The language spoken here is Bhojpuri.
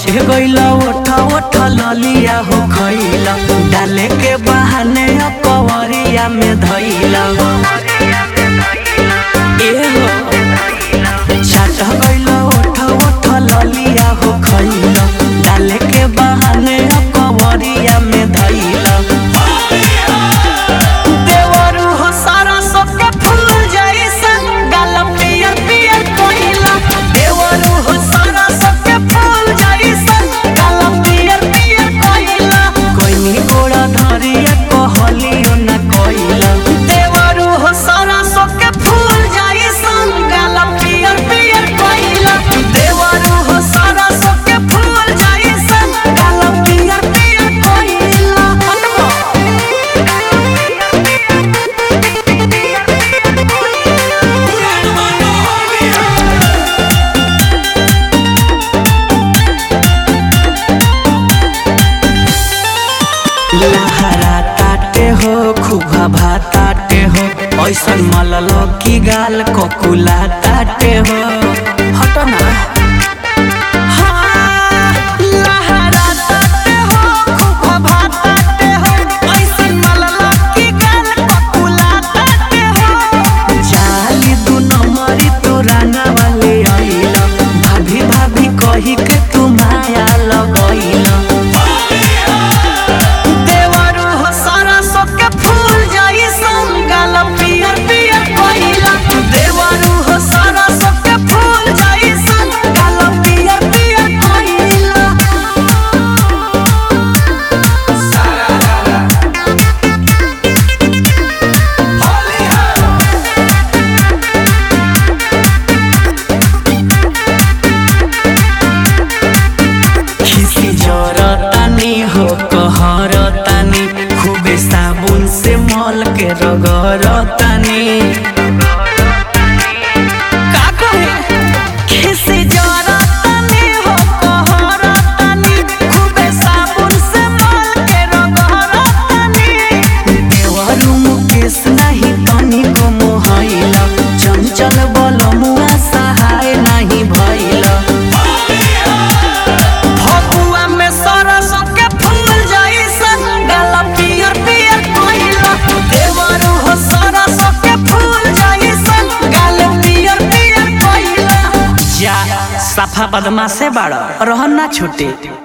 बचे गईला ओठा ओठा ललिया हो खइला डाले के बहाने कवरिया में धइला ए हो छाट गईला ओठा ओठा ललिया हो खइला डाले के बहाने कवरिया में धइला देवरू हो सारा सबके फूल जैसन गाल पियर पियर कोइला देवरू हो सारा सबके फूल जैसन गाल पियर पियर कोइला कोइनी गोड़ा धरिया कहलियो ना कोइला देवरू हो सारा सबके फूल जैसन गाल पियर पियर कोइला देवरू हो सारा सबके फूल जैसन गाल पियर पियर कोइला हटबो लहरा ताटे हो खुबा भाताटे हो ऐसन मलल की गाल कोकुला ताटे हो हटो ना हाँ, लहरा ताटे हो, खुबा भाताटे हो, ऐसन मलल की गाल कोकुला ताटे हो। जाली दू नंबरी तो राना वाले आइला भाभी भाभी कही के तू माया लगैला देवरू हो सारा सबके फूल जैसन गाल पियर पियर कोइला देवरू हो सारा सबके फूल जैसन गाल पियर पियर कोइला खिसी जरतानी हो कहरतानी खूबे साबुन से मल के रगरतानी का कहे खिसी जरतानी हो कहरतानी खूबे साबुन से मल के रगरतानी देवरू मुकेश नाही तनी को मोहैला चंचल बलमुआ सहाय नाही भइला फगुआ में सरसों के फूल जैसन गाल पियर पियर कोइला देवरू हो सरसों के फूल जैसन गाल पियर पियर कोइला जा सफा बदमा से बाड़ा रहन ना छूटे